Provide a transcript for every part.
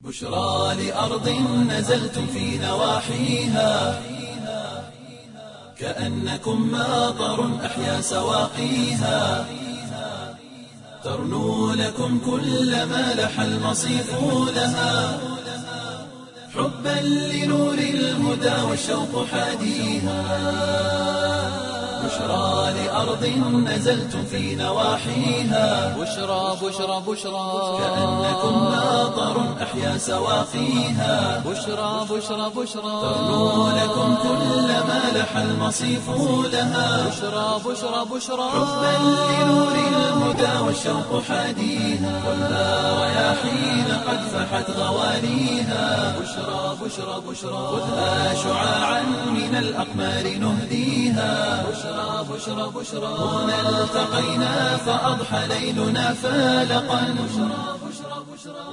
بشرى لأرض نزلتم في نواحيها كأنكم ماطر أحيا سواقيها ترنو لكم كل ما لح المصيف لها حبا لنور الهدى والشوق حاديها بشرى لأرض نزلتم في نواحيها بشرى بشرى بشرى كأنكم ماطر أحيا سواقيها بشرى بشرى بشرى ترنو لكم كل ما لح المصيف لها بشرى بشرى بشرى حبا لنور الهدى والشوق حاديها والنار رياحين قد فحت غوانيها بشرى بشرى بشرى خذها شعاعا من الأقمار نهديها بشرى بشرى بشرى هنا التقينا فأضحى ليلنا فالقا بشرى بشرى بشرى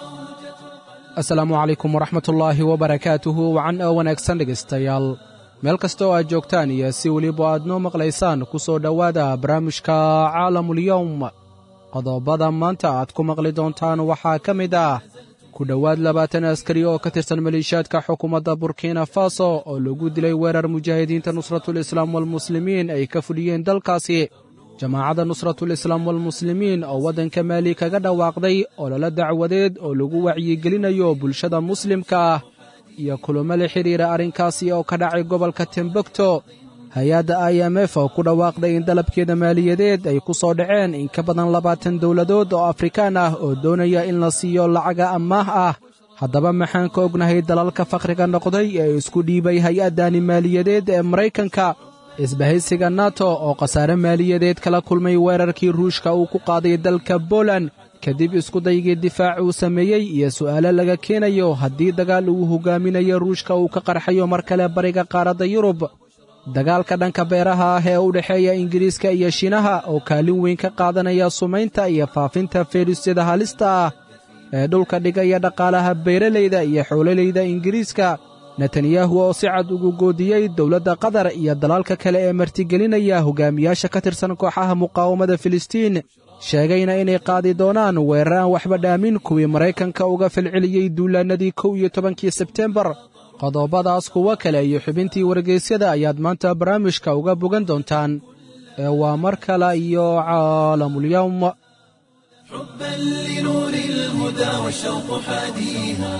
asalaamu calaykum waraxmatullaahi wabarakaatuhu wacan oo wanaagsan dhegaystayaal meel kasta oo aad joogtaan iyo si weliba aad noo maqlaysaan ku soo dhowaada barnaamijka caalamulyowm qodobada maanta aad ku maqli doontaan waxaa ka mid ah ku dhowaad labaatan askari oo ka tirsan maliishaadka xukuumadda burkina faso oo lagu dilay weerar mujaahidiinta nusratul islaam walmuslimiin ay ka fudhiyeen dalkaasi jamaacadda nusratul islaam walmuslimiin oo waddanka maali kaga dhawaaqday ololo dacwadeed oo lagu wacyigelinayo bulshada muslimka ah iyo kulamo la xidhiira arrinkaasi oo ka dhacay gobolka timbukto hay-adda i m f oo ku dhawaaqday in dalabkeeda maaliyadeed ay ku soo dhaceen in ka badan labaatan dowladood oo afrikaan ah oo doonaya in la siiyo lacaga ammaah ah haddaba maxaan ka ognahay dalalka fakhriga noqday ee isku dhiibay hay-addani maaliyadeed ee maraykanka isbahaysiga nato oo khasaare maaliyadeed kala kulmay weerarkii ruushka uu ku qaaday dalka boland kadib iskudaygii difaac uu sameeyey iyo su'aalo laga keenayo haddii dagaal uu hogaaminayo ruushka uu ka qarxayo mar kale bariga qaaradda yurub dagaalka dhanka beeraha ah ee u dhexeeya ingiriiska iyo shiinaha oo kaalin weyn ka qaadanaya sumaynta iyo faafinta fayrusyada halista ah ee dhulka dhigaya dhaqaalaha beeralayda iyo xoololayda ingiriiska netanyahu oo si cad ugu goodiyey dowladda qatar iyo dalalka kale ee martigelinaya hogaamiyaasha ka tirsan kooxaha muqaawamada filistiin sheegayna inay qaadi doonaan weerar aan waxba dhaamin kuwii maraykanka uga falceliyey duulaannadii kow iyo tobankii sebtembar qodobadaas kuwo kale iyo xubintii wargeysyada ayaad maanta barnaamijka uga bogan doontaan ee waa mar kale iyo caalamulyowm حبا لنور الهدى والشوق حاديها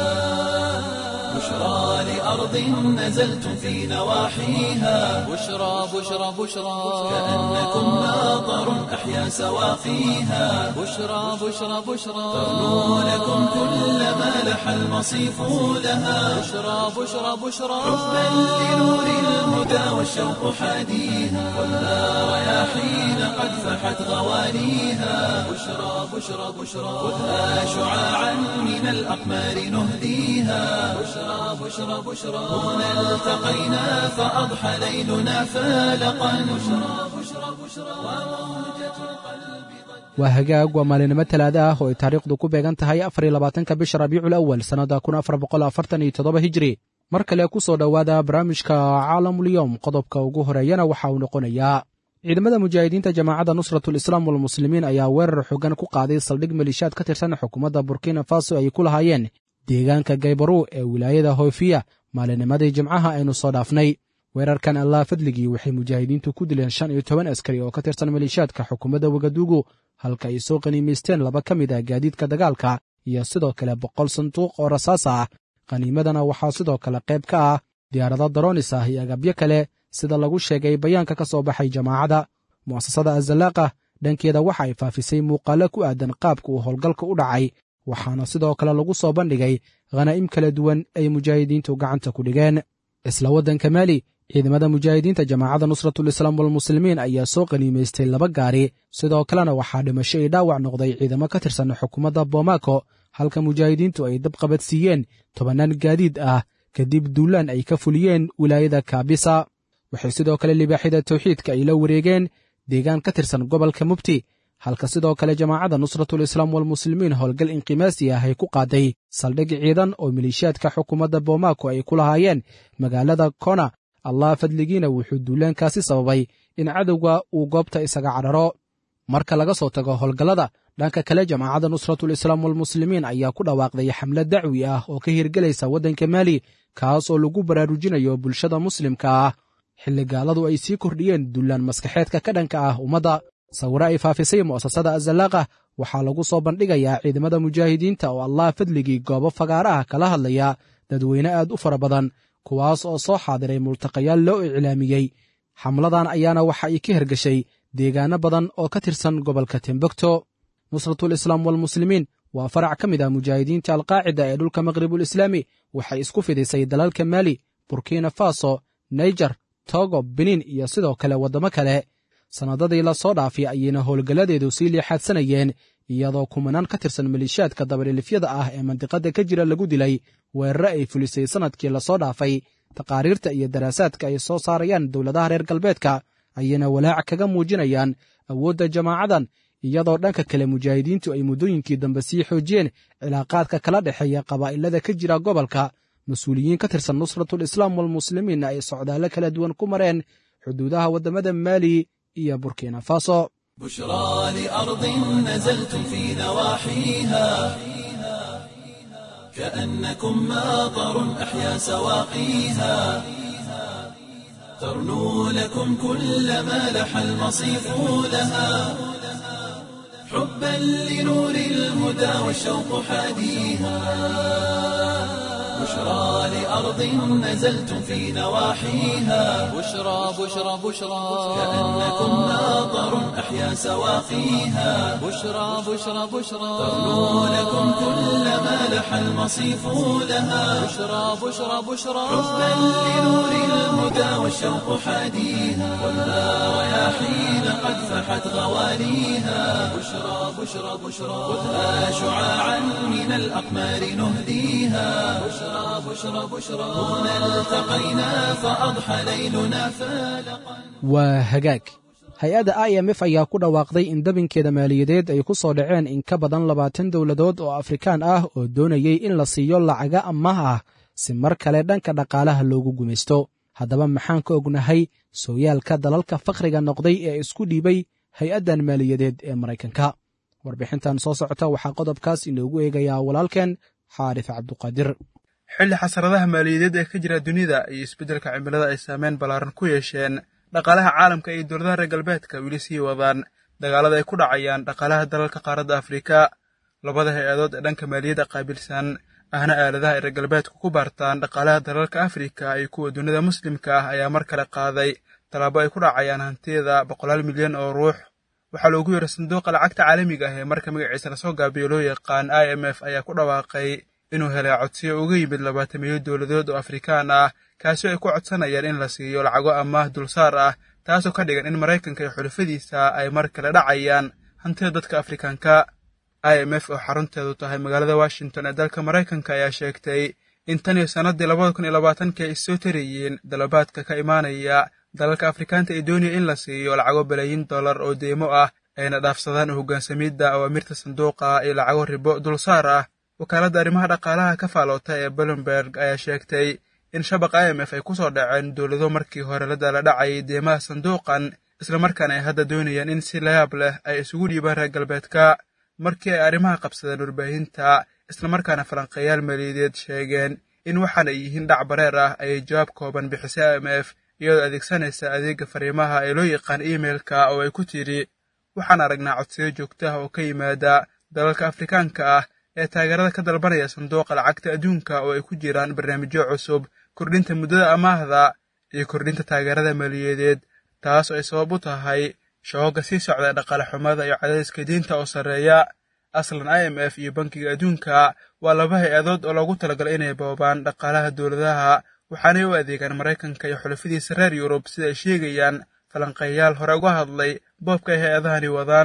بشرى لأرض نزلتم في نواحيها بشرى بشرى بشرى كأنكم ماطر أحيا سواقيها بشرى بشرى بشرى ترنو لكم كل ما لح المصيف لها بشرى بشرى بشرى حبا لنور الهدى والشوق حاديها والنار رياحين قد فحت غوانيها بشرى بشرى بشرى خذها شعاعا من الأقمار نهديها بشرى بشرى بشرى هنا التقينا فأضحى ليلنا فالقا بشرى بشرى بشرى وموجة القلب waa hagaag waa maalinimo talaada ah oo ay taariikhdu ku beegan tahay afar iyo labaatanka bisha rabiicul awal sannadda kun afar boqol afartan iyo toddoba hijri mar kale ku soo dhowaada barnaamijka caalamulyowm qodobka ugu horeeyana waxa uu noqonayaa ciidamada mujaahidiinta jamaacadda nusratul islaam walmuslimiin ayaa weerar xoogan ku qaaday saldhig maliishaad ka tirsan xukuumadda burkina faso ay ku lahaayeen deegaanka gaybaru ee wilaayada hoyfiya maalinimadii jimcaha aynu soo dhaafnay weerarkan allah fadligii waxay mujaahidiintu ku dileen shan iyo toban askari oo ka tirsan maliishaadka xukuumadda wagaduugu halka ay soo qaniimaysteen laba ka mid ah gaadiidka dagaalka iyo sidoo kale boqol sanduuq oo rasaas ah qaniimadana waxaa sidoo kale qayb ka ah diyaarado daroonis ah iyo agabyo kale sida lagu sheegay bayaanka ka soo baxay jamaacadda mu'asasada azalaaqa dhankeeda waxa ay faafisay muuqaallo ku aadan qaabka uu howlgalka u dhacay waxaana sidoo kale lagu soo bandhigay khanaa'im kala duwan ay mujaahidiintu gacanta ku dhigeen isla waddanka maali ciidamada mujaahidiinta jamaacadda nusratul islaam walmuslimiin ayaa soo qaniimaystay laba gaari sidoo kalena waxaa dhimasho ii dhaawac noqday ciidamo ka tirsan xukuumadda bomaako halka mujaahidiintu ay dabqabadsiiyeen tobannaan gaadiid ah kadib duulaan ay ka fuliyeen wilaayada kaabisa waxay sidoo kale libaaxyada tawxiidka ay la wareegeen deegaan ka tirsan gobolka mubti halka sidoo kale jamaacadda nusratul islaam walmuslimiin howlgal inqimaasi ah ay ku qaaday saldhig ciidan oo maliishaadka xukuumadda bomaako ay ku lahaayeen magaalada kona allah fadligiina wuxuu duulaankaasi sababay in cadowga uu goobta isaga cadharo marka laga soo tago howlgallada dhanka kale jamaacadda nusratul islaam walmuslimiin ayaa ku dhawaaqday xamlad dacwi ah oo ka hirgelaysa waddanka maali kaas oo lagu baraarujinayo bulshada muslimka ah xilli gaaladu ay sii kordhiyeen dullaan maskaxeedka ka dhanka ah ummadda sawiro ay faafisay mu'asasada azallaaqa waxaa lagu soo bandhigayaa ciidamada mujaahidiinta oo allah fadligii goobo fagaara ah kala hadlaya dadweyne aad u fara badan kuwaas oo soo xaadiray multaqayaal loo iclaamiyey xamladan ayaana waxa ay ka hergeshay deegaano badan oo ka tirsan gobolka tembogto nusratul islaam walmuslimiin waa farac ka mid ah mujaahidiinta alqaacida ee dhulka maqribul islaami waxay isku fidisay dalalka maali burkina faso naijer togo benin iyo sidoo kale waddamo kale sannadadii la soo dhaafay ayayna howlgalladeedu sii liixaadsanayeen iyadoo kumanaan ka tirsan maliishaadka dabadhilifyada ah ee mandiqadda ka jira lagu dilay weerare ay fulisay sannadkii lasoo dhaafay taqaariirta iyo daraasaadka ay soo saarayaan dowladaha reer galbeedka ayayna walaac kaga muujinayaan awoodda jamaacadan iyadoo dhanka kale mujaahidiintu ay muddooyinkii dambe sii xoojiyeen cilaaqaadka kala dhexeeya qabaa'ilada ka jira gobolka mas-uuliyiin ka tirsan nusratul islaam walmuslimiinna ay socdaallo kala duwan ku mareen xuduudaha waddamada maali iyo burkina faso بشرى لأرض نزلتم في نواحيها كأنكم ماطر أحيا سواقيها ترنو لكم كل ما لح المصيف لها حبا لنور الهدى والشوق حاديها بشرى لأرض نزلتم في نواحيها بشرى بشرى بشرى كأنكم ماطر أحيا سواقيها بشرى بشرى بشرى ترنو لكم كل ما لح المصيف لها بشرى بشرى بشرى حبا لنور الهدى والشوق حاديها والنار رياحين قد فحت غواليها بشرى بشرى بشرى خذها شعاعا من الأقمار نهديها بشرى بشرى بشرى هنا التقينا فأضحى ليلنا فالقا waa hagaag hay-adda i m f ayaa ku dhawaaqday in dabinkeeda maaliyadeed ay ku soo dhaceen in ka badan labaatan dowladood oo afrikaan ah oo doonayey in la siiyo lacaga amaah ah si mar kale dhanka dhaqaalaha loogu gumaysto haddaba maxaan ka ognahay sooyaalka dalalka fakhriga noqday ee isku dhiibay hay-addan maaliyadeed ee maraykanka warbixintan soo socota waxaa qodobkaas inoogu eegayaa walaalkeen xaarif cabduqaadir xilli xasaradaha maaliyadeed ee ka jira dunida iyo isbeddelka cimilada ay saameyn ballaaran ku yeesheen dhaqaalaha caalamka iyo dowladaha reer galbeedka weli sii wadaan dagaalada ay ku dhacayaan dhaqaalaha dalalka qaaradda afrika labada hay-adood ee dhanka maaliyadda qaabilsan ahna aaladaha ay reer galbeedku ku baartaan dhaqaalaha dalalka afrika iyo kuwa dunida muslimka ah ayaa mar kale qaaday tallaabo ay ku dhacayaan hantiyada boqolaal milyan oo ruux waxaa loogu yeeray sanduuqa lacagta caalamiga ah ee marka magaciisa lasoo gaabiyo loo yaqaan i m f ayaa ku dhawaaqay inuu helay codsiyo uga yimid labaatamiyo dowladood oo afrikaan ah kaasoo ay ku codsanayaan in la siiyo lacago amaah dulsaar ah taasoo ka dhigan in maraykanka iyo xulafadiisa ay mar kale dhacayaan hantida dadka afrikaanka i m f oo xarunteedu tahay magaalada washington ee dalka maraykanka ayaa sheegtay in tan iyo sannaddii labada kun iyo labaatanka ay soo tarayeen dalabaadka ka imaanaya dalalka afrikaanta ay doonaya in la siiyo lacago balaayin dollar oo deymo ah ayna dhaafsadaan u hogaansamidda awaamirta sanduuqa iyo lacago ribo dulsaar ah wakaaladda arrimaha dhaqaalaha ka faaloota ee bolomberg ayaa sheegtay in shabaqa i m f ay ku soo dhaceen dowlado markii hore la dala dhacayay deymaha sanduuqan islamarkaana ay hadda doonayaan in si layaab leh ay isugu dhiibaan reer galbeedka markii ay arrimaha qabsadeen warbaahinta islamarkaana falanqeeyaal maaliyadeed sheegeen in waxaan ay yihiin dhac bareer ah ayay jawaab kooban bixisay i m f iyadoo adeegsanaysa adeega fariimaha ee loo yaqaan imeilka oo ay ku tidhi waxaan aragnaa codsiyo joogto ah oo ka yimaada dalalka afrikaanka ah ee taageerada ka dalbanaya sanduuqa lacagta adduunka oo ay ku jiraan barnaamijyo cusub kordhinta muddada amaahda iyo kordhinta taageerada maaliyadeed taas oo ay sabab u tahay shooga sii socda dhaqaale xumada iyo cadaadiska diinta oo sarreeya aslan i m f iyo bankiga adduunka waa laba hay-adood oo loogu talagalay inay boobaan dhaqaalaha dowladaha waxaanay u adeegaan maraykanka iyo xulafadiisa reer yurub sida ay sheegayaan falanqeeyaal hore uga hadlay boobka ay hay-adahani wadaan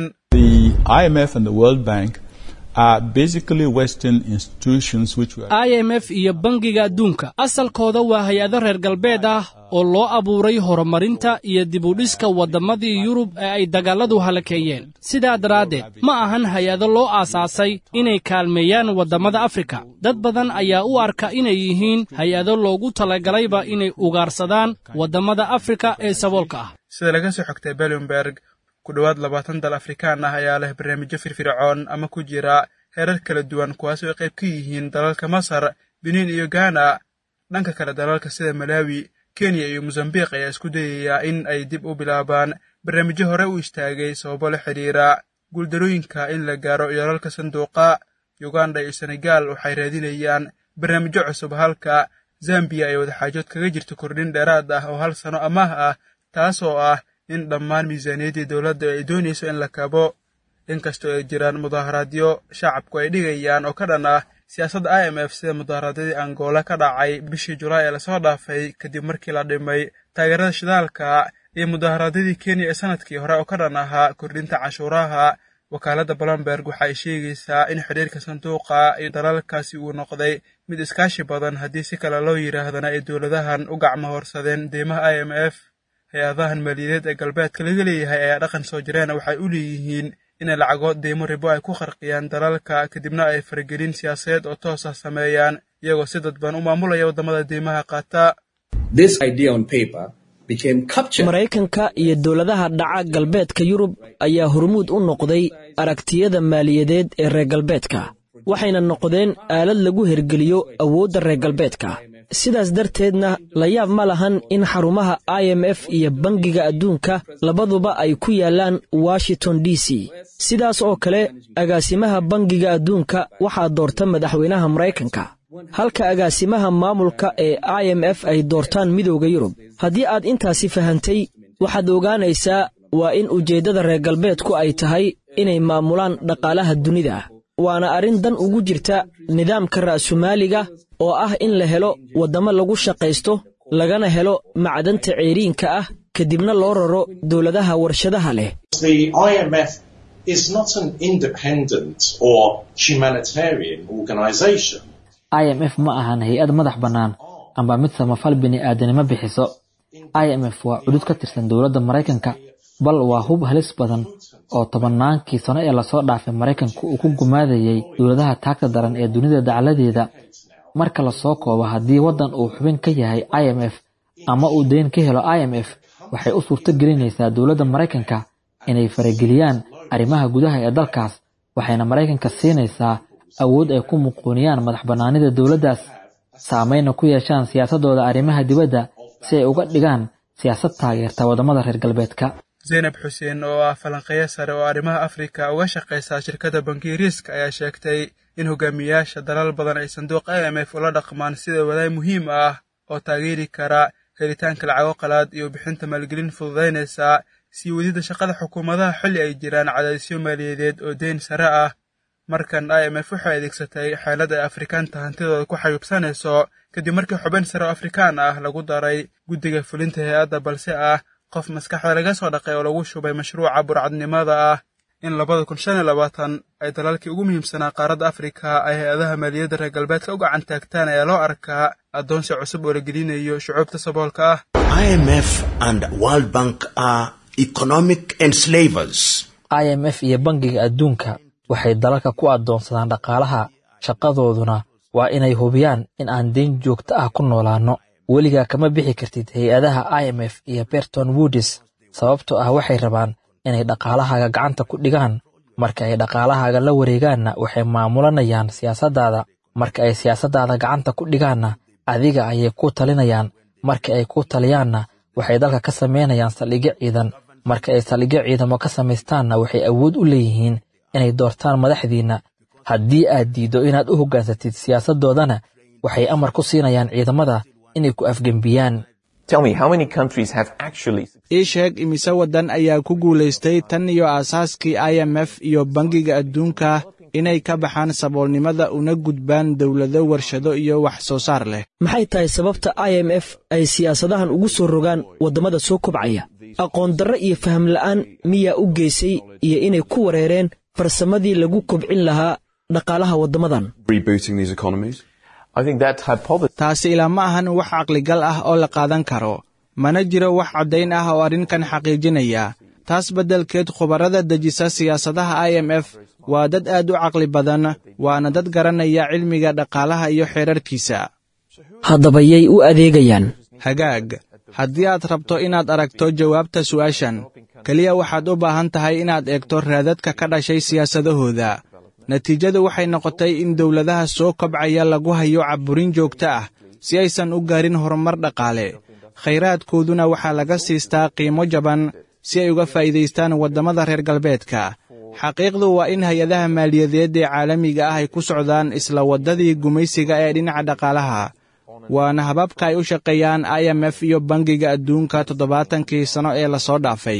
i m f iyo bangiga adduunka asalkooda waa hay-ado reer galbeed ah oo loo abuuray horumarinta iyo dibudhiska waddamadii yurub ee ay dagaalladu halakeeyeen sidaa daraaddeed ma ahan hay-ado loo aasaasay inay kaalmeeyaan waddamada afrika dad badan ayaa u arka inay yihiin hay-ado loogu talagalayba inay ugaarsadaan waddamada afrika ee saboolka ah sida laga soo xogtay belomberg ku dhowaad labaatan dal afrikaan ah ayaa leh barnaamijyo firfircoon ama ku jira heerar kala duwan kuwaasoo ay qayb ka yihiin dalalka masar beniin iyo gaana dhanka kale dalalka sida malaawi kenya iyo mosambiq ayaa isku dayaya in ay dib u bilaabaan barnaamijyo hore u istaagay sababo la xidhiira guuldarooyinka in la gaaro yoolalka sanduuqa uganda iyo senegal waxay raadinayaan barnaamijyo cusub halka zambiya ay wadaxaajood kaga jirto kordhin dheeraad ah oo hal sano amaah ah taasoo ah in dhammaan miisaaniyaddii dowladda ay doonayso in la kabo inkastoo ay jiraan mudaaharaadyo shacabku ay dhigayaan oo ka dhan ah siyaasadda i m f sida mudaharaadyadii angola ka dhacay bishii julaay ee lasoo dhaafay kadib markii la dhimay taageerada shidaalka iyo mudaharaadyadii kenya ee sanadkii hore oo ka dhan ahaa kordhinta cashuuraha wakaaladda blomberg waxa ay sheegaysaa in xidhiirka sanduuqa iyo dalalkaasi uu noqday mid iskaashi badan haddii si kale loo yidhaahdana ay dowladahan u gacmo horsadeen deymaha i m f hay-adahan maaliyadeed ee galbeedka laga leeyahay ayaa dhaqan soo jireena waxay u leeyihiin inay lacago deymo ribo ay ku qarqiyaan dalalka kadibna ay faragelin siyaasadeed oo toos ah sameeyaan iyagoo si dadban u maamulaya waddamada deymaha qaata maraykanka iyo dowladaha dhaca galbeedka yurub ayaa hormuud u noqday aragtiyada maaliyadeed ee reer galbeedka waxayna noqdeen aalad lagu hergeliyo awoodda reer galbeedka sidaas darteedna la yaab ma lahan in xarumaha i m f iyo bangiga adduunka labaduba ay ku yaallaan washington d c sidaas oo kale agaasimaha bangiga adduunka waxaa doorta madaxweynaha maraykanka halka agaasimaha maamulka ee i m f ay doortaan midowda yurub haddii aad intaasi fahantay waxaad ogaanaysaa waa in ujeeddada reer galbeedku ay tahay inay maamulaan dhaqaalaha dunida waana arrin dan ugu jirta nidaamka ra'sumaaliga oo ah in la helo waddamo lagu shaqaysto lagana helo macdanta ceeriinka ah kadibna loo raro dowladaha warshadaha leh i m f ma ahan hay-ad madax bannaan amba mid samafal bini'aadanimo bixiso i m f waa cudud ka tirsan dowladda maraykanka bal waa hub halis badan oo tobannaankii sano ee lasoo dhaafay maraykanka uu ku gumaadayay dowladaha taagta daran ee dunida dacladeeda marka lasoo koobo haddii waddan uu xubin ka yahay i m f ama uu dayn ka helo i m f waxay u suurto gelinaysaa dowladda maraykanka inay farageliyaan arrimaha gudaha ee dalkaas waxayna maraykanka siinaysaa awood ay ku muquuniyaan madax bannaanida dowladdaas saamayna ku yeeshaan siyaasaddooda arrimaha dibadda si ay uga dhigaan siyaasad taageerta waddamada reer galbeedka zaynab xuseen oo ah falanqeeyo sare oo arrimaha afrika uga shaqaysa shirkadda bankiiriiska ayaa sheegtay in hogaamiyayaasha dalal badan ay sanduuq i m f ula dhaqmaan sida wadaay muhiim ah oo taageeri kara helitaanka lacago qalaad iyo bixinta maalgelin fududaynaysa sii wadidda shaqada xukuumadaha xilli ay jiraan cadaadisyo maaliyadeed oo deyn sare ah markan i m f waxay adeegsatay xeelad ay afrikaanta hantidooda ku xayuubsanayso kadib markii xubin sare oo afrikaan ah lagu daray guddiga fulinta hay-adda balse ah qof maskaxda laga soo dhaqay oo lagu shubay mashruuca burcadnimada ah in labada kun shan iyo labaatan ay dalalkii ugu muhiimsanaa qaaradda afrika ay hay-adaha maaliyadda reer galbeedka u gacan taagtaan ayaa loo arkaa addoonsi cusub oo la gelinayo shucuubta saboolka ah i m f iyo bangiga adduunka waxay dalalka ku addoonsadaan dhaqaalaha shaqadooduna waa inay hubiyaan in aan deyn joogto ah ku noolaanno weligaa kama bixi kartid hay-adaha i m f iyo berton woodis sababtoo ah waxay rabaan inay dhaqaalahaaga gacanta ku dhigaan marka ay dhaqaalahaaga la wareegaanna waxay maamulanayaan siyaasaddaada marka ay siyaasaddaada gacanta ku dhigaanna adiga ayay ku talinayaan marka ay ku taliyaanna waxay dalka ka samaynayaan saldhigyo ciidan marka ay saldhigyo ciidamo ka samaystaanna waxay awood u leeyihiin inay doortaan madaxdiinna haddii aad diiddo inaad u hoggaansatid siyaasaddoodana waxay amar ku siinayaan ciidamada inay ku afgembiyaan ii sheeg imise waddan ayaa ku guulaystay tan iyo aasaaskii i m f iyo bangiga adduunka inay ka baxaan saboolnimada una gudbaan dowlado warshado iyo wax soo saar leh maxay tahay sababta i m f ay siyaasadahan ugu soo rogaan waddamada soo kobcaya aqoon darro iyo faham la'aan miyaa u geysay iyo inay ku wareereen farsamadii lagu kobcin lahaa dhaqaalaha waddamadan taasi ilaa ma ahan wax caqligal ah oo la qaadan karo mana jiro wax caddayn ah oo arrinkan xaqiijinaya taas beddelkeed khubarrada dejisa siyaasadaha i m f waa dad aad u caqli badan waana dad garanaya cilmiga dhaqaalaha iyo xeerarkiisa haddaba yay u adeegayaan hagaag haddii aad rabto inaad aragto jawaabta su'aashan keliya waxaad u baahan tahay inaad eegto raadadka ka dhashay siyaasadahooda natiijadu waxay noqotay in dowladaha soo kobcaya lagu hayo caburin joogto ah si aysan u gaarin horumar dhaqaale khayraadkooduna waxaa laga siistaa qiimo jaban si ay uga faa'iidaystaan waddamada reer galbeedka xaqiiqdu waa in hay-adaha maaliyadeed ee caalamiga ah ay ku socdaan isla waddadii gumaysiga ee dhinaca dhaqaalaha waana hababka ay u shaqeeyaan i m f iyo bangiga adduunka toddobaatankii sano ee lasoo dhaafay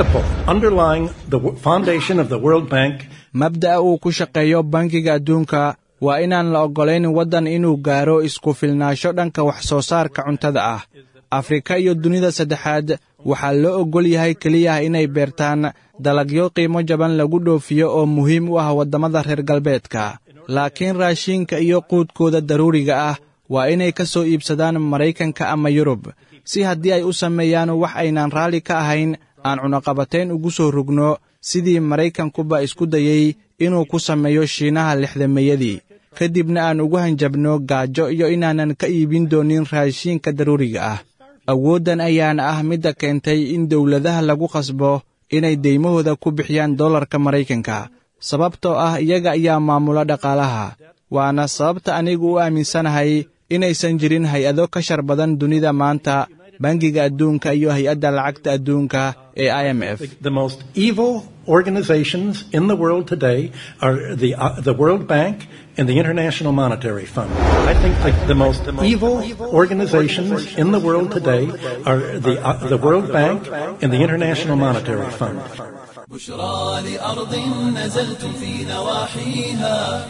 mabda'a uu ku shaqeeyo bangiga adduunka waa inaan la oggolayn waddan inuu gaaro isku filnaansho dhanka wax soo saarka cuntada ah afrika iyo dunida saddexaad waxaa loo oggol yahay keliya inay beertaan dalagyo qiimo jaban lagu dhoofiyo oo muhiim u ah waddamada reer galbeedka laakiin raashiinka iyo quudkooda daruuriga ah waa inay ka soo iibsadaan maraykanka ama yurub si haddii ay u sameeyaan wax aynaan raalli ka ahayn aan cunaqabatayn ugu soo rugno sidii maraykankuba isku dayey inuu ku sameeyo shiinaha lixdameeyadii ka dibna aan ugu hanjabno gaajo iyo inaanan ka iibin doonin raashiinka daruuriga ah awooddan ayaana ah midda keentay in dowladaha lagu qasbo inay deymahooda ku bixiyaan dollarka maraykanka sababtoo ah iyaga ayaa maamula dhaqaalaha waana sababta anigu u aaminsanahay inaysan jirin hay-ado ka shar badan dunida maanta bangiga adduunka iyo hay-adda lacagta adduunka ee i m f and the International Monetary Fund. I think the, the most evil organizations in the world today are the, uh, the World Bank and the International Monetary Fund. بشرى لأرض نزلتم في نواحيها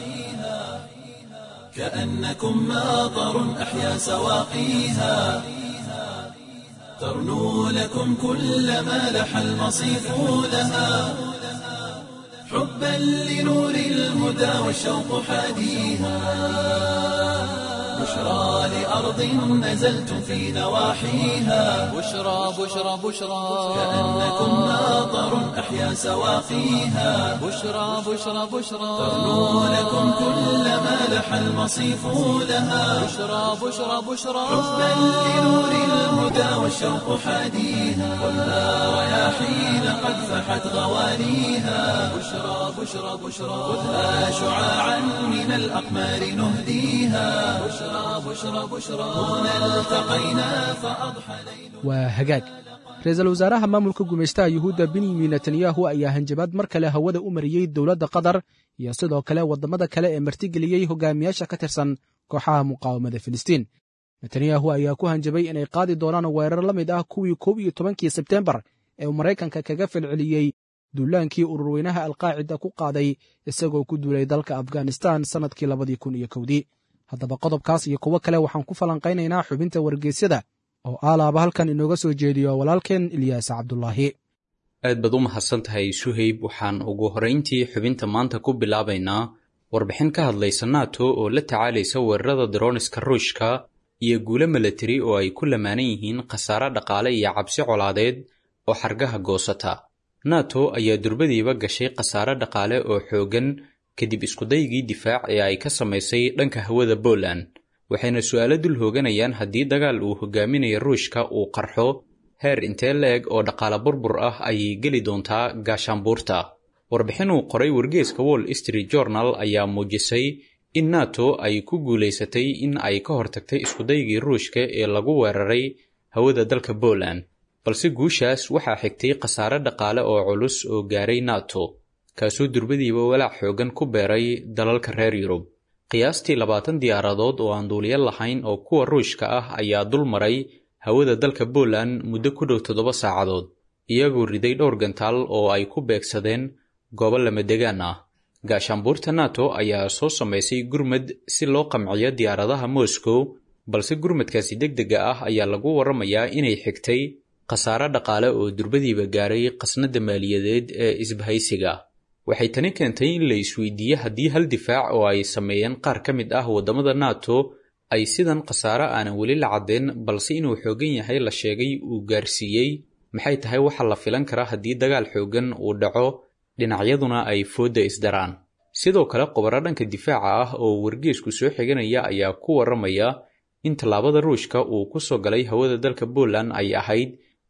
كأنكم ماطر أحيا سواقيها ترنو لكم كل ما لح المصيف لها حبا لنور الهدى والشوق حاديها بشرى لأرض نزلتم في نواحيها بشرى بشرى بشرى كأنكم ماطر أحيا سواقيها بشرى بشرى بشرى ترنو لكم كل ما لح المصيف لها بشرى بشرى بشرى حبا لنور الهدى والشوق حاديها خذها رياحين قد فحت غوانيها بشرى بشرى بشرى خذها شعاعا من الأقمار نهديها بشرى بشرى بشرى هنا التقينا فأضحى ليل waa hagaag ra-iisul wasaaraha maamulka gumaystaha yuhuudda benyamin netanyahu ayaa hanjabaad mar kale hawada u mariyey dowladda qatar iyo sidoo kale waddamada kale ee martigeliyey hogaamiyaasha ka tirsan kooxaha muqaawamada filistiin netanyahu ayaa ku hanjabay inay qaadi doonaan weerar la mid ah kuwii koob iyo tobankii sebteembar ee uu maraykanka kaga falceliyey duulaankii ururweynaha alqaacida ku qaaday isagoo ku duulay dalka afghanistan sannadkii labadii kun iyo kowdii haddaba qodobkaas iyo kuwo kale waxaan ku falanqaynaynaa xubinta wargeysyada oo aalaaba halkan inooga soo jeediyo walaalkeen ilyaas cabdulaahi aad baad u mahadsan tahay suhayb waxaan ugu horrayntii xubinta maanta ku bilaabaynaa warbixin ka hadlaysa nato oo la tacaalaysa weerarada daroniska ruushka iyo guulo milatari oo ay ku lamaanan yihiin khasaare dhaqaale iyo cabsi colaadeed oo xargaha goosata nato ayaa durbadiiba gashay khasaare dhaqaale oo xooggan kadib iskudaygii difaac ee ay ka samaysay dhanka hawada Poland waxayna su'aalo dul hooganayaan haddii dagaal uu hogaaminayo ruushka uu qarxo heer intee la-eg oo dhaqaale burbur ah ayay geli doontaa gaashaanbuurta warbixin uu qoray wargeeska wall street journal ayaa muujisay in nato ay ku guulaysatay in ay ka hortagtay iskudaygii ruushka ee lagu weeraray hawada dalka Poland balse guushaas waxaa xigtay khasaare dhaqaale oo culus oo gaaray nato kaasoo durbadiiba walaac xoogan ku beeray dalalka reer yurub qiyaastii labaatan diyaaradood oo aan duuliyo lahayn oo kuwa ruushka ah ayaa dul maray hawada dalka Poland muddo ku dhow toddoba saacadood iyagoo riday dhowr gantaal oo ay ku beegsadeen goobo lamadegaan ah gaashaanbuurta nato ayaa soo samaysay gurmad si loo qamciyo diyaaradaha moscow balse gurmadkaasi degdega ah ayaa lagu warramayaa inay xigtay khasaare dhaqaale oo durbadiiba gaaray qasnada maaliyadeed ee isbahaysiga waxay tani keentay in la isweydiiye haddii hal difaac oo ay sameeyeen qaar ka mid ah waddamada nato ay sidan khasaare aanan weli la caddeen balse inuu xooggan yahay la sheegay uu gaarsiiyey maxay tahay waxa la filan kara haddii dagaal xooggan uu dhaco dhinacyaduna ay foodda isdaraan sidoo kale qobaro dhanka difaaca ah oo wargeesku soo xiganaya ayaa ku warramaya in tallaabada ruushka uu ku soo galay hawada dalka Poland ay ahayd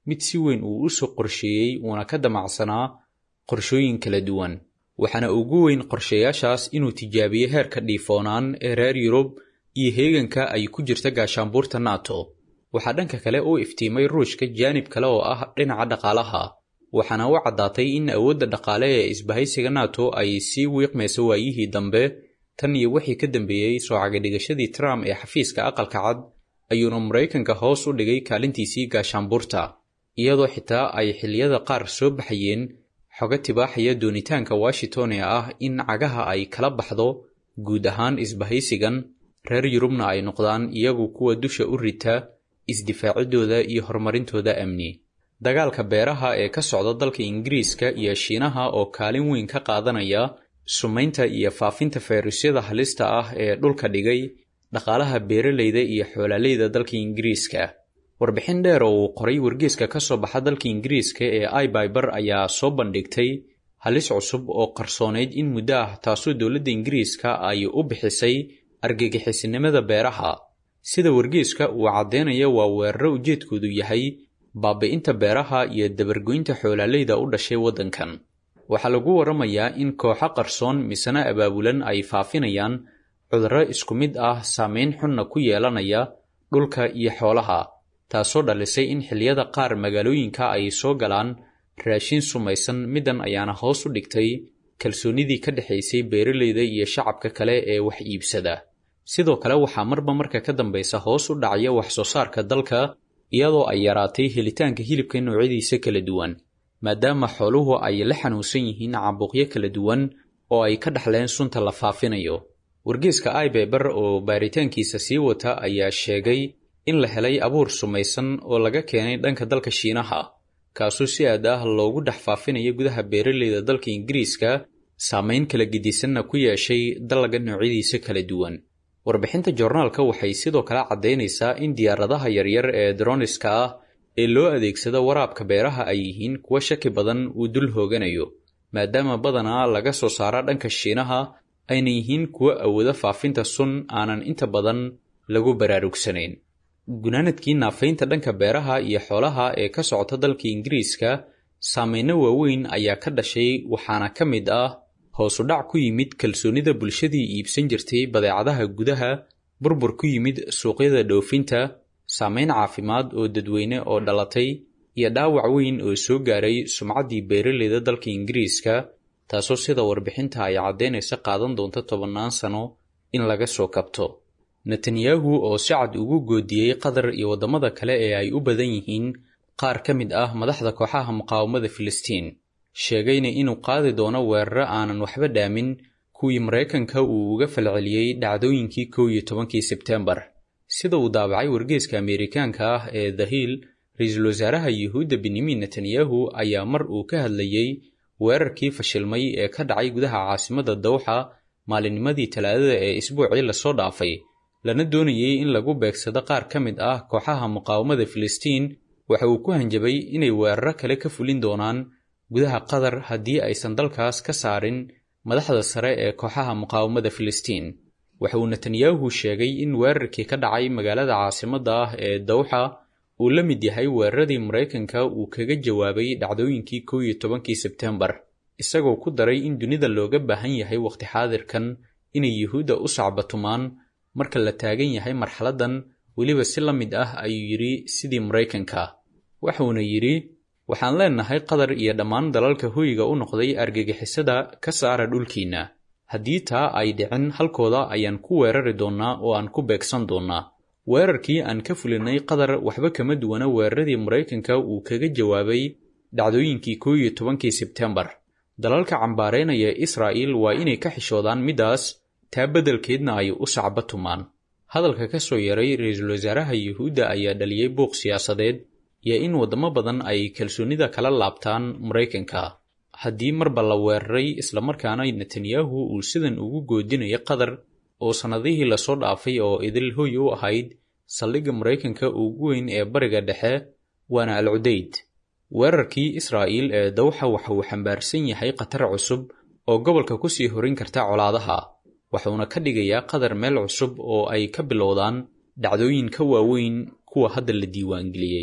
mid si weyn uu u soo qorsheeyey uuna ka damacsanaa qorshooyin kala duwan waxaana ugu weyn qorshayaashaas inuu tijaabiyo heerka dhiifoonaan ee reer yurub iyo heeganka ay ku jirta gaashaanbuurta nato waxaa dhanka kale u iftiimay ruushka jaanib kale oo ah dhinaca dhaqaalaha waxaana u caddaatay in awoodda dhaqaale ee isbahaysiga nato ay sii wiiqmayso waayihii dambe tan iyo wixii ka dambeeyey soo cagadhigashadii trump ee xafiiska aqalka cad ayuuna maraykanka hoos u dhigay kaalintiisii gaashaanbuurta iyadoo xitaa ay xilliyada qaar soo baxayeen xoga tibaaxaya doonitaanka washington ee ah in cagaha ay kala baxdo guud ahaan isbahaysigan reer yurubna ay noqdaan iyagu kuwa dusha u rita isdifaacidooda iyo horumarintooda amni dagaalka beeraha ee ka socda dalka ingiriiska iyo shiinaha oo kaalin weyn ka qaadanaya sumaynta iyo faafinta fayruusyada halista ah ee dhulka dhigay dhaqaalaha beeralayda iyo xoolaaleyda dalka ingiriiska warbixin dheer oo uu qoray wargeeska ka soo baxa dalka ingiriiska ee ibyber ayaa soo bandhigtay halis cusub oo qarsoonayd in muddo ah taasoo dowladda ingiriiska ay u bixisay argagixisnimada beeraha sida wargeeska uu caddeynaya waa weeraro ujeedkoodu yahay baabi'inta beeraha iyo dabargoynta xoolaaleyda u dhashay waddankan waxaa lagu warramayaa in kooxo qarsoon misena abaabulan ay faafinayaan cudurro isku mid ah saameyn xunna ku yeelanaya dhulka iyo xoolaha taasoo dhalisay in xilliyada qaar magaalooyinka ay soo galaan raashin sumaysan middan ayaana hoos u dhigtay kalsoonnidii ka dhexaysay beeralayda iyo shacabka kale ee wax iibsada sidoo kale waxaa marba marka ka dambaysa hoos u dhacaya wax soo saarka dalka iyadoo ay yaraatay helitaanka hilibka noocyadiisa kala duwan maadaama xooluhu ay la xanuunsan yihiin caabuqyo kala duwan oo ay ka dhaxleen sunta la faafinayo wargeeska ibeber oo baaritaankiisa sii wata ayaa sheegay in la helay abuur sumaysan oo laga keenay dhanka dalka shiinaha kaasoo si aad ah loogu dhex faafinayo gudaha beeralayda dalka ingiriiska saamayn kala gedisanna ku yeeshay dallaga noocyadiisa kala duwan warbixinta joornaalka waxay sidoo kale caddaynaysaa in diyaaradaha yaryar ee droniska ah ee loo adeegsado waraabka beeraha ay yihiin kuwa shaki badan uu dul hooganayo maadaama badanaa laga soo saara dhanka shiinaha ayna yihiin kuwo awooda faafinta sun aanan inta badan lagu baraarugsanayn gunaanadkii naafaynta dhanka beeraha iyo xoolaha ee ka socota dalka ingiriiska saameyno waaweyn ayaa ka dhashay waxaana ka mid ah hoos u dhac ku yimid kalsoonnida bulshadii iibsan jirtay badeecadaha gudaha burbur ku yimid suuqyada dhoofinta saameyn caafimaad oo dadweyne oo dhalatay iyo dhaawac weyn oo soo gaaray sumcaddii beeralayda dalka ingiriiska taasoo sida warbixinta ay caddaynaysa qaadan doonta tobannaan sano in laga soo kabto netanyahu oo si cad ugu goodiyey qatar iyo waddamada kale ee ay u badan yihiin qaar ka mid ah madaxda kooxaha muqaawamada filistiin sheegayna inuu qaadi doono weeraro aanan waxba dhaamin kuwii maraykanka uu uga falceliyey dhacdooyinkii kow iyo tobankii sebteembar sida uu daabacay wargeeska ameerikaanka ah ee the hill ra-iisul wasaaraha yuhuudda benyamin netanyahu ayaa mar uu ka hadlayey weerarkii fashilmay ee ka dhacay gudaha caasimadda dawxa maalinnimadii talaadada ee isbuucii lasoo dhaafay lana doonayey in lagu beegsado qaar ka mid ah kooxaha muqaawamada filistiin waxa uu ku hanjabay inay weeraro kale ka fulin doonaan gudaha qatar haddii aysan dalkaas ka saarin madaxda sare ee kooxaha muqaawamada filistiin waxa uu netanyahu sheegay in weerarkii ka dhacay magaalada caasimadda ah ee dawxa uu la mid yahay weeraradii maraykanka uu kaga jawaabay dhacdooyinkii kow iyo tobankii sebteembar isagoo ku daray in dunida looga baahan yahay wakhti xaadirkan inay yuhuudda u sacbatumaan marka la taagan yahay marxaladdan weliba si la mid ah ayuu yidhi sidii maraykanka waxuuna yidhi waxaan leennahay qatar iyo dhammaan dalalka hoyga u noqday argagixisada ka saara dhulkiinna haddii taa ay dhicin halkooda ayaan ku weerari doonnaa oo aan ku beegsan doonnaa weerarkii aan ka fulinay qatar waxba kama duwana weeraradii maraykanka uu kaga jawaabay dhacdooyinkii kow iyo tobankii sebteembar dalalka cambaaraynaya israa'iil waa inay ka xishoodaan middaas taa beddelkeedna ay u sacba tumaan hadalka ka soo yaray ra-iisul wasaaraha yuhuudda ayaa dhaliyey buuq siyaasadeed iyo in waddamo badan ay kalsoonnida kala laabtaan maraykanka haddii marba la weeraray islamarkaana netanyahu uu sidan ugu goodinayo qatar oo sannadihii lasoo dhaafay oo idil hoy u ahayd saldhigga maraykanka ugu weyn ee bariga dhexe waana al cudayd weerarkii israa'iil ee dawxa waxa uu xambaarsan yahay khatar cusub oo gobolka ku sii horin karta colaadaha waxuuna ka dhigayaa qatar meel cusub oo ay ka bilowdaan dhacdooyin ka waaweyn kuwa hadda la diiwaangeliyey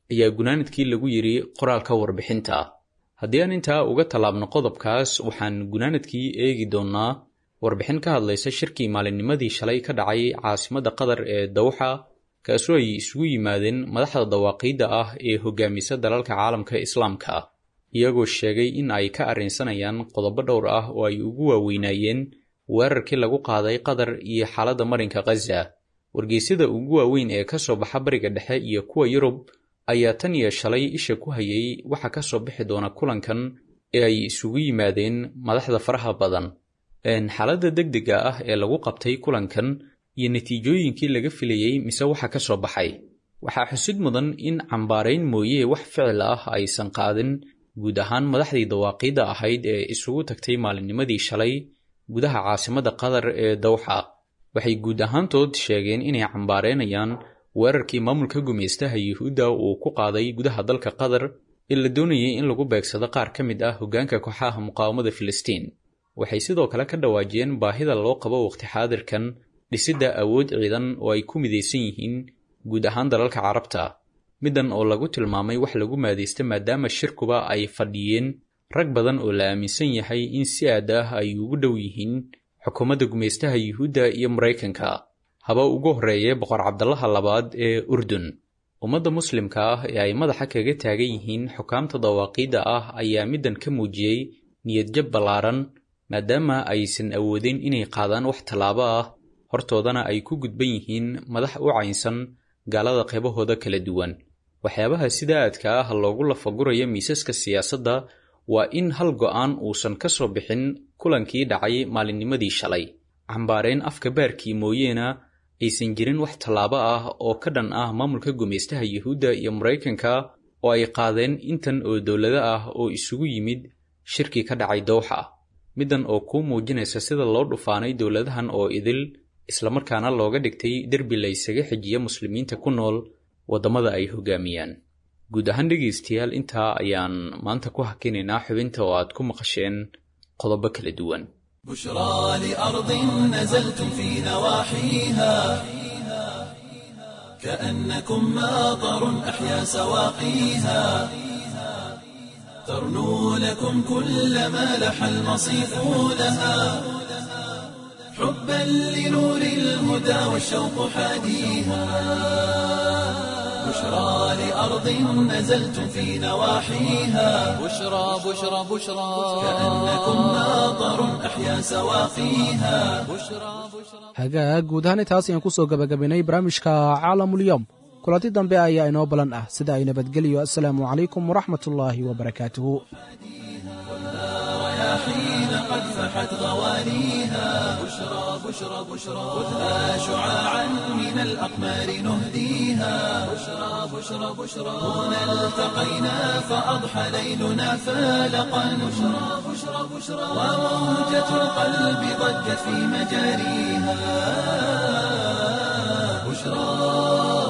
ayaa gunaanadkii lagu yidhi qoraalka warbixinta haddii aan intaa uga tallaabno qodobkaas waxaan gunaanadkii eegi doonnaa warbixin ka hadlaysa shirkii maalinnimadii shalay ka dhacay caasimadda qatar ee dawxa kaasoo ay isugu yimaadeen madaxda dawaaqiidda ah ee hogaamisa dalalka caalamka islaamka iyagoo sheegay in ay ka arrinsanayaan qodobo dhowr ah oo ay ugu waaweynaayeen weerarkii lagu qaaday qatar iyo xaaladda marinka khaza wargeysyada ugu waaweyn ee ka soo baxa bariga dhexe iyo kuwa yurub ayaa tan iyo shalay isha ku hayay waxa ka soo bixi doona kulankan ee ay isugu yimaadeen madaxda faraha badan xaaladda degdega ah ee lagu qabtay kulankan iyo natiijooyinkii laga filayey mise waxa ka soo baxay waxaa xusid mudan in cambaarayn mooye wax ficil ah aysan qaadin guud ahaan madaxdii dawaaqiidda ahayd ee isugu tagtay maalinnimadii shalay gudaha caasimadda qatar ee dawxa waxay guud ahaantood sheegeen inay cambaareynayaan weerarkii maamulka gumaystaha yuhuudda uu ku qaaday gudaha dalka qatar ee la doonayay in lagu beegsado qaar ka mid ah hoggaanka kooxaha muqaawamada filistiin waxay sidoo kale ka dhawaajiyeen baahida loo qabo waqti xaadirkan dhisidda awood ciidan oo ay ku midaysan yihiin guud ahaan dalalka carabta middan oo lagu tilmaamay wax lagu maadaysta maadaama shirkuba ay fadhiyeen rag badan oo la aaminsan yahay in si aad ah ay ugu dhow yihiin xukuumadda gumaystaha yuhuudda iyo maraykanka haba ugu horreeye boqor cabdallaha labaad ee urdun ummadda muslimka ah ee ay madaxa kaga taagan yihiin xukaamta dawaaqiidda ah ayaa middan ka muujiyey niyadjab ballaaran maadaama aysan awoodin inay qaadaan wax tallaabo ah hortoodana ay ku gudban yihiin madax u caynsan gaalada qaybahooda kala duwan waxyaabaha sida aadka ah loogu lafaguraya miisaska siyaasadda waa in hal go'aan uusan ka soo bixin kulankii dhacay maalinnimadii shalay cambaareen afka baarkii mooyeena aysan jirin wax tallaabo ah oo ka dhan ah maamulka gumaystaha yuhuudda iyo maraykanka oo ay qaadeen intan oo dowlado ah oo isugu yimid shirkii ka dhacay dowxa middan oo kuu muujinaysa sida loo dhufaanay dowladahan oo idil islamarkaana looga dhigtay derbi la ysaga xijiya muslimiinta ku nool waddamada ay hogaamiyaan guud ahaan dhegaystayaal intaa ayaan maanta ku hakinaynaa xubinta oo aad ku maqasheen qodobo kala duwan بشرى لأرض نزلتم في نواحيها كأنكم ماطر أحيا سواقيها ترنو لكم كل ما لح المصيف لها حبا لنور الهدى والشوق حاديها بشرى لأرض نزلتم في نواحيها بشرى بشرى بشرى كأنكم ماطر أحيا سواقيها hagaag guud ahaan intaas ayaan ku soo gebagabaynay barnaamijka caalamulyoom kulanti dambe ayaa inoo balan ah sida ay nabadgeliyo assalaamu calaykum waraxmatullaahi wabarakaatuhu حين قد فحت غوانيها بشرى بشرى بشرى خذها شعاعا من الأقمار نهديها بشرى بشرى بشرى هنا التقينا فأضحى ليلنا فالقا بشرى بشرى بشرى وموجة القلب ضجت في مجاريها بشرى